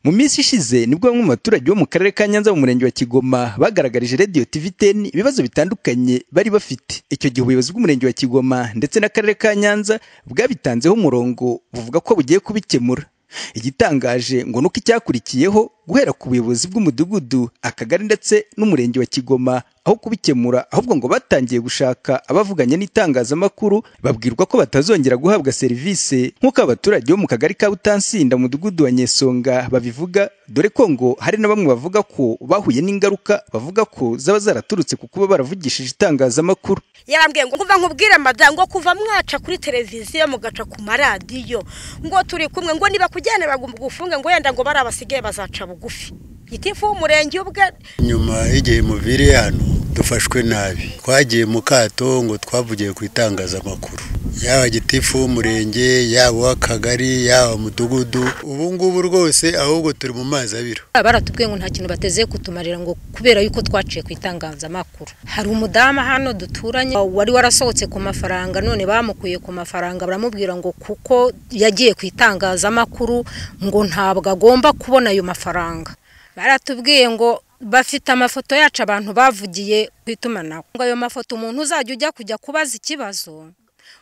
mu minsi ishize nibwo bamwe mu baturage bo mu karere ka Nyanza mu murenge wa Kigoma bagaragarije Radio TVTN ibibazo bitandukanye bari bafite icyo gihe ubuyobozi bw'umurenge wa Kigoma ndetse n'akarere ka Nyanza bwabitanzeho umurongo buvuga ko bugiye kubikemura igitangaje ngo nuko icyakurikiyeho guhera ku buyobozi bw'umudugudu akagari ndetse n'umurenge wa Kigoma aho kubikemura ahubwo ngo batangiye gushaka abavuganye n'itangazamakuru babwirwa ko batazongera guhabwa serivisi nk'uko abaturage bo mu kagari ka Butansinda mu mudugudu wa Nyesonga babivuga dore ko ngo hari na bamwe bavuga ko bahuye n'ingaruka bavuga ko zaba zaraturutse ku kuba baravugishije itangazamakuru yabambwiye ngo kuva nkubwire madamu ngo kuva mwaca kuri televiziyo mugaca ku maradiyo ngo turi kumwe ngo niba kujyana bagufunge ngo yenda ngo bari abasigaye bazaca bugufi gitifu w'umurenge ubwe nyuma y'igihe muviriye hano dufashwe nabi twagiye mu kato ngo twavugiye ku itangazamakuru yaba gitifu w'umurenge yaba uw'akagari yaba umudugudu ubu ngubu rwose ahubwo turi mu mazi abira baratubwiye ngo nta kintu bateze kutumarira ngo kubera yuko twaciye ku itangazamakuru hari umudamu hano duturanye wari warasohotse ku mafaranga none bamukuye ku mafaranga baramubwira ngo kuko yagiye ku itangazamakuru ngo ntabwo agomba kubona ayo mafaranga baratubwiye ngo bafite amafoto yacu abantu bavugiye ku itumanaho ngo ayo mafoto umuntu uzajya ujya kujya kubaza ikibazo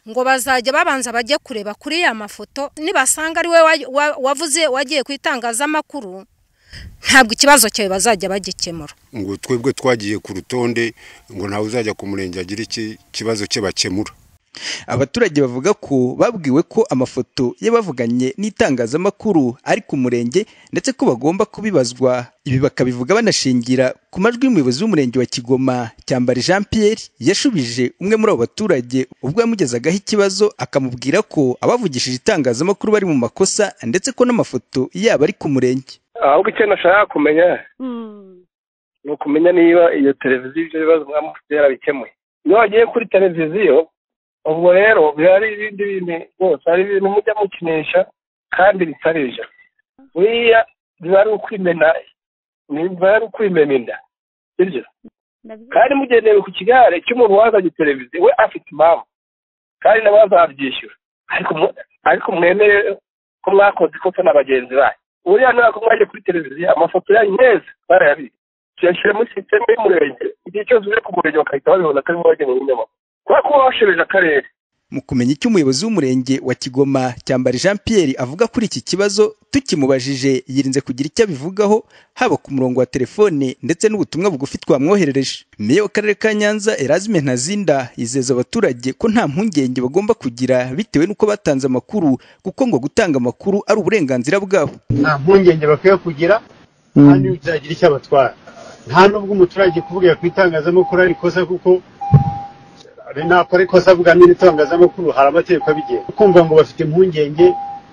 ngo bazajya babanza bajye kureba kuri ya mafoto nibasanga ari we wavuze wagiye ku itangazamakuru ntabwo ikibazo cyawe bazajya bagikemura ngo twebwe twagiye ku rutonde ngo ntawe uzajya ku murenge agire ikibazo cye bakemura abaturage bavuga ko babwiwe ko amafoto y'abavuganye n'itangazamakuru ari ku murenge ndetse ko bagomba kubibazwa ibi bakabivuga banashingira ku majwi y'umuyobozi w'umurenge wa Kigoma Cyambari Jean Pierre yashubije umwe muri abo baturage ubwo yamugezagaho ikibazo akamubwira ko abavugishije itangazamakuru bari mu makosa ndetse ko n'amafoto yabo ari ku murenge ahubwo icyo nashaka kumenya ni ukumenya niba iyo televiziyo ibyo bibazo mwamufite yarabikemuye iyo wagiye kuri televiziyo ubwo rero biba ari ibindi bintu rwose ari ibintu mujya mukinisha kandi bitarije buriya biba ari ukwimena biba ari ukwimena inda sibyo kandi mugendeye ku kigare cy'umuntu wazanye televiziyo we afite impamvu kandi nabo bazabyishyura ariko mwemere ko mwakoze ikosa na bagenzi banyu buriya ntabwo mwajya kuri televiziyo amafoto yanyu neza barayabika tuyashyira muri sisiteme y'umurenge igihe cyose uje ku murenge bagahita babibona ko ari bo bagenewe ibinyamakuru kubera ko bashobeje akarere mu kumenya icyo umuyobozi w'umurenge wa kigoma cyambari jean pierre avuga kuri iki kibazo tukimubajije yirinze kugira icyo abivugaho haba ku murongo wa telefone ndetse n'ubutumwa bugufi twamwoherereje meya w'akarere ka nyanza erazime ntazinda yizeza abaturage ko nta mpungenge bagomba kugira bitewe n'uko batanze amakuru kuko ngo gutanga amakuru ari uburenganzira bwabo nta mpungenge bakwiye kugira nta n'ibyo byagira icyo abatwara nta n'ubwo umuturage kuvugira ku itangazamakuru ari ikosa kuko nakora ikosa avuga n'itangazamakuru hari amategeko abigenga kumva ngo bafite impungenge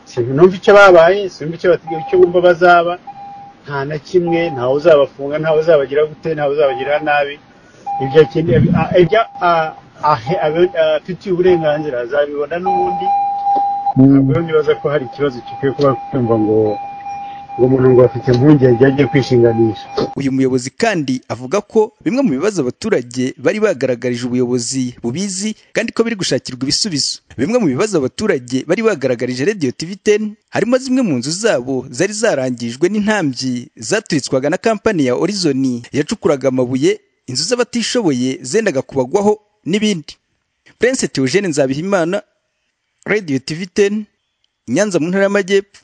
sinumva icyo babaye sinumva icyo bategereje icyo bumva bazaba nta na kimwe ntawe uzabafunga ntawe uzabagira gute ntawe uzabagira nabi ibyo ibyo afitiye uburenganzira azabibona n'ubundi ntabwo rero nibaza ko hari ikibazo gikwiye kuba kumva ngo uwo muntu ngo afite impungenge agiye kwishinganisha uyu muyobozi kandi avuga ko bimwe mu bibazo abaturage bari bagaragarije ubuyobozi bubizi kandi ko biri gushakirwa ibisubizo bimwe mu bibazo abaturage bari bagaragarije radiyo tiviteni harimo zimwe mu nzu zabo zari zarangijwe n'intambyi zaturitswaga na kampani ya orizoni yacukuraga amabuye inzu z'abatishoboye zendaga kubagwaho n'ibindi prince Theogene nzabihimana radiyo tiviteni nyanza mu ntara y'amajyepfo